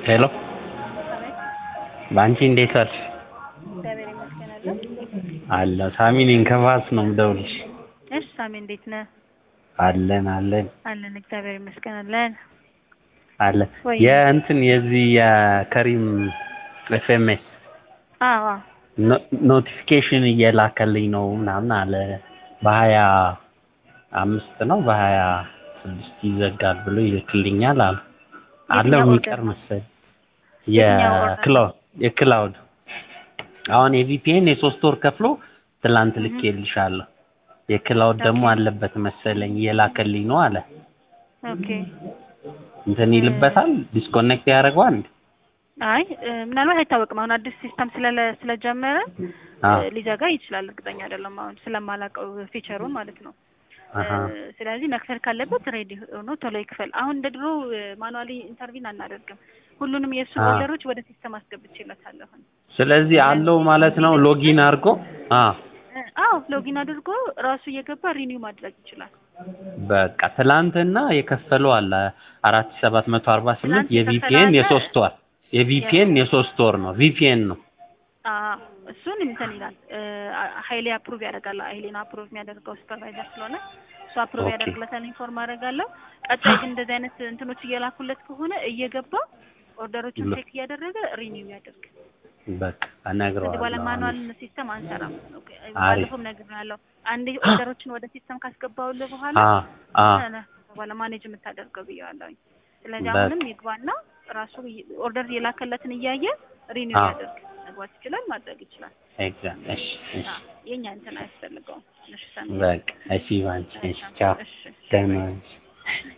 ሄሎ በአንቺ እንዴት ዋልሽ? እግዚአብሔር ይመስገን አለሁ። አለሁ ሳሚ ነኝ ከፋስ ነው የምደውልልሽ። እሺ ሳሚ እንዴት ነህ? አለን አለን አለን እግዚአብሔር ይመስገን አለን። አለን ወይ የእንትን የዚህ የከሪም ኤፍኤምኤስ አዎ አዎ ኖቲፊኬሽን እየላከልኝ ነው ምናምን አለ በሀያ አምስት ነው በሀያ ስድስት ይዘጋል ብሎ ይልክልኛል አለ አለው የትኛው የሚቀር ኦርደር ነው? መሰለኝ የትኛው ኦርደር ነው? የክላውድ የክላውድ አሁን የቪፒኤን የሶስት ወር ከፍሎ ትላንት ልኬልሻለሁ የክላውድ ደግሞ ኦኬ። አለበት መሰለኝ እየላከልኝ ነው አለ ኦኬ እንትን ይልበታል ዲስኮኔክት ያደርገዋል እንዴ? አይ እ፣ ምናልባት አይታወቅም። አሁን አዲስ ሲስተም ስለለ ስለጀመረ እ፣ አዎ ሊዘጋ ይችላል። እርግጠኛ አይደለም አሁን ስለማላውቀው ፊቸሩን ማለት ነው። አሀ እ፣ ስለዚህ መክፈል ካለበት ሬዲ ሆኖ ቶሎ ይክፈል። አሁን እንደ ድሮ ማኑዋሊ ኢንተርቪን አናደርግም። ሁሉንም የእሱ አዎ ኦርደሮች ወደ ሲስተም አስገብቼለታለሁ። ስለዚህ አለው ማለት ነው ሎጊን አድርጎ አ እ፣ አዎ ሎጊን አድርጎ ራሱ እየገባ ሪኒው ማድረግ ይችላል። በቃ ትላንትና የከፈለው አለ አራት ሺህ ሰባት መቶ አርባ ስምንት ትላንት የከፈለው የቪፒኤን አለ የሶስት ወር የቪፒኤን የሶስት ወር ነው ቪፒኤን ነው አዎ እሱን እንትን ይላል እ፣ ሀይሌ አፕሩቭ ያደርጋል። ሀይሌን አፕሩቭ የሚያደርገው ሱፐርቫይዘር ስለሆነ እሱ አፕሩቭ ኦኬ ያደርግለታል። ኢንፎርም አደርጋለሁ። ቀጣይ ግን እንደዚህ አይነት እንትኖች እየላኩለት ከሆነ እየገባ ኦርደሮችን ለ- ቼክ እያደረገ ሪኒው ያደርግ። በቃ ከዚህ በኋላ እነግረዋለሁ አሁን ማኑዋል ሲስተም አንሰራም። ኦኬ፣ አሪፍ ባለፈውም ነግሬሃለሁ። አንዴ ኦርደሮችን ወደ ሲስተም ካስገባውልህ በኋላ አ አ አንተ ነህ በኋላ ማኔጅ የምታደርገው ብዬዋለሁኝ። ስለዚህ በቃ አሁንም ይግባና ራሱ ኦርደር የላከለትን እያየ ሪኒው አ ያደርግ። መግባት ይችላል፣ ማድረግ ይችላል። ኤግዛክት እሺ እሺ አዎ፣ የኛ እንትን አያስፈልገውም። እሺ ሰሚ በቃ እሺ ባንቺ እሺ ቻው እሺ፣ እሺ፣ ደህና ባይ ነሽ